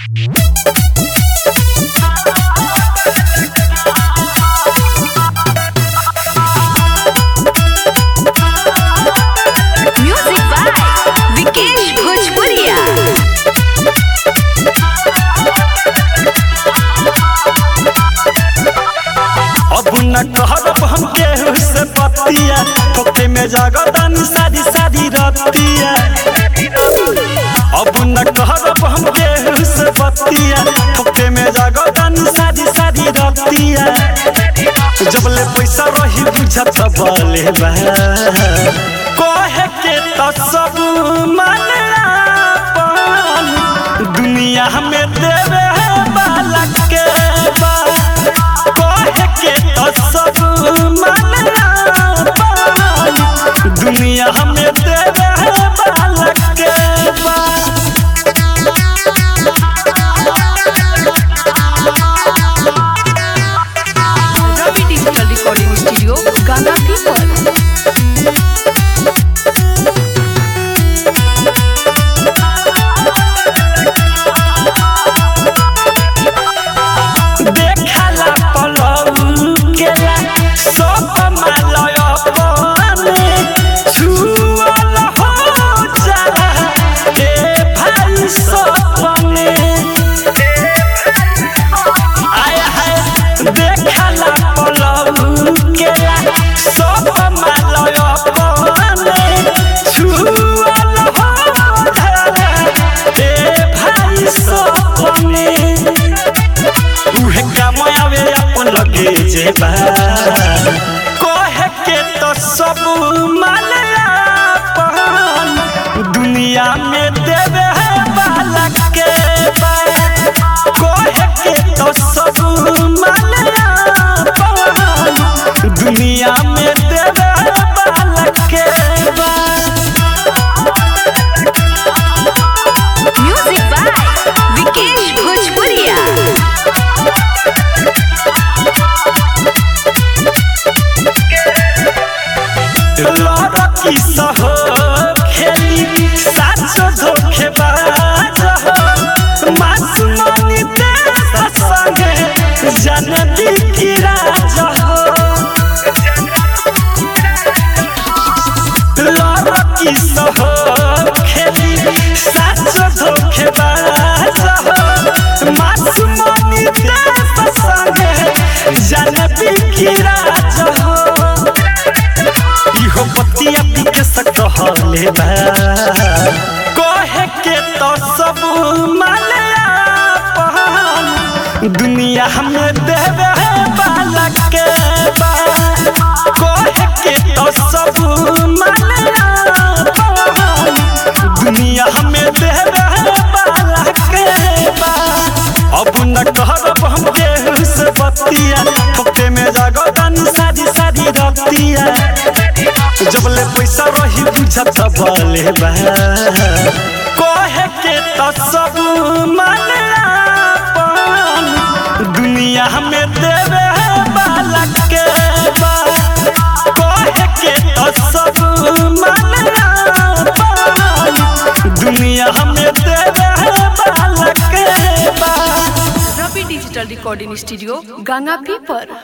music by Vikesh भोजपुरिया अब न कहब हम केहू से पतिया ठोके में जगदन सारी सारी रतिया अब न कहब हम केहू से पतिया ठोके में जगदन सारी सारी रतिया जबले पैसा रही बुझत बले बा कहे के त सब माने आपन दुनिया में देवे वाला के बा कहे के त सब माने आपन दुनिया में देवे वाला के बा रवि डिजिटल रिकॉर्डिंग स्टूडियो गाना पीपल देखला पलऊ केला सब मालय अपने छुअल हो जाला ए भाई सपने आय हाय देखला पलऊ केला सब मालय अपने छुअल हो जाला ए भाई सपने उहे काम आवे अपन लगे जेबा कहे के तो सब माले अपन दुनिया में देवे वाला के बा कहे के तो सब माले अपन दुनिया में देवे वाला के बा म्यूजिक बाय विकेश भोजपुरिया लड़की सह खेली साचो धोखेबाज हो मासुमानी देश संगे जनती की राज हो लड़की सह खेली साचो धोखेबाज हो मासुमानी देश संगे जनती की राज हो इहो बतिया पीके सकहले बा कहे के तो सब माले आपन दुनिया में देवे वाला के बा कहे के तो सब माले आपन दुनिया में देवे वाला के बा अब न कहब हम केहू से बतिया ठोके में जगदन सारी सारी रतिया जबले पैसा रही बुझत बले बा कहे के त सब माने आपन दुनिया में देवे वाला के बा कहे के त सब माने आपन दुनिया में देवे वाला के बा रवि डिजिटल रिकॉर्डिंग स्टूडियो गाना पीपल